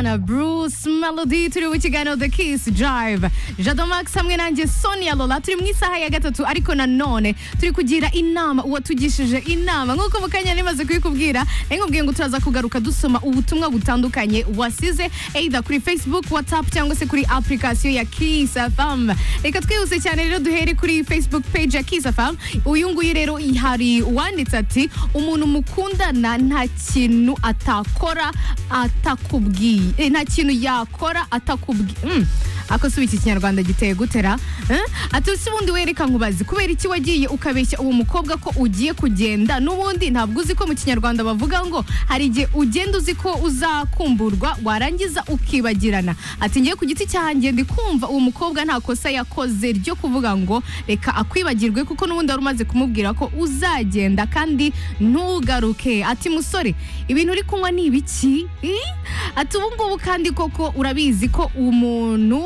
Na Bruce Melody turi mu kiganiro The Kiss Drive Jado Max hamwe nanjye Sonia Lola turi mu isaha ya gatatu ariko nanone turi kugira inama uwatugishije inama nk'uko mu kanya nimaze kubikubwira nari nkubwiye ngo turaza kugaruka dusoma ubutumwa butandukanye wasize either kuri Facebook WhatsApp cyangwa se kuri application ya Kiss FM reka twihuse cyane rero duhere kuri Facebook page ya Kiss FM uyu nguyu rero hari uwanditse ati umuntu mukundana nta kintu atakora atakubwiye eh, nta kintu yakora atakubwiye mm. ako si iki kinyarwanda giteye gutera eh? ati si ubundi wereka nkubazi kubera iki wagiye ukabeshya uwo mukobwa ko ugiye kugenda n'ubundi ntabwo uzi ko mu kinyarwanda bavuga ngo hari igihe ugenda uzi ko uzakumburwa warangiza ukibagirana ati ngiye ku giti cyanjye ndi kumva uwo mukobwa nta kosa yakoze ryo kuvuga ngo reka akwibagirwe kuko n'ubundi wari umaze kumubwira ko uzagenda kandi ntugaruke ati musore ibintu uri kunywa ni ibiki Eh? ati ubu ngubu kandi koko urabizi ko umuntu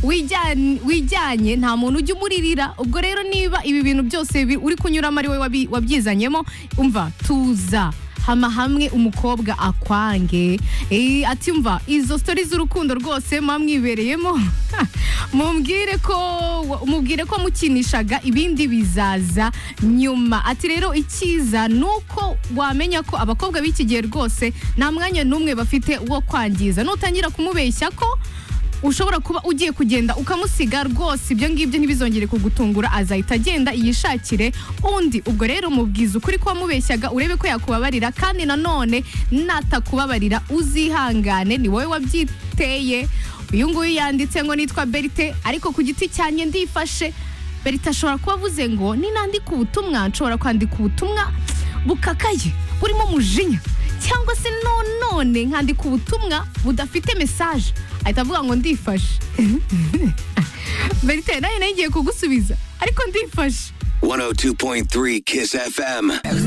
wijyanye wijyanye nta muntu ujya umuririra ubwo rero niba ibi bintu byose bi- uri kunyuramo ari we wabi- wabyizanyemo umva tuza hama hamwe umukobwa akwange Eh, ati mva izo sitori z'urukundo rwose mwamwibereyemo mumbwire ko mubwire ko mukinishaga ibindi bizaza nyuma ati rero icyiza ni uko wamenya ko abakobwa b'iki gihe rwose nta mwanya n'umwe bafite wo kwangiza nutangira kumubeshya ko ushobora kuba ugiye kugenda ukamusiga rwose ibyo ngibyo ntibizongere kugutungura azahita agenda yishakire undi ubwo rero mubwiza ukuri ko wamubeshyaga urebe ko yakubabarira kandi nanone natakubabarira uzihangane ni wowe wabyiteye uyu nguyu yanditse ngo nitwa berite ariko ku giti cyanjye ndifashe berite ashobora kuba avuze ngo ninandika ubutumwa nshobora kwandika ubutumwa bukakaye burimo umujinya cyangwa se nonone nkandika ubutumwa budafite mesaje ahita avuga ngo ndifashe berite nawe nayo igiye kugusubiza ariko ndifashe 102.3 Kiss FM.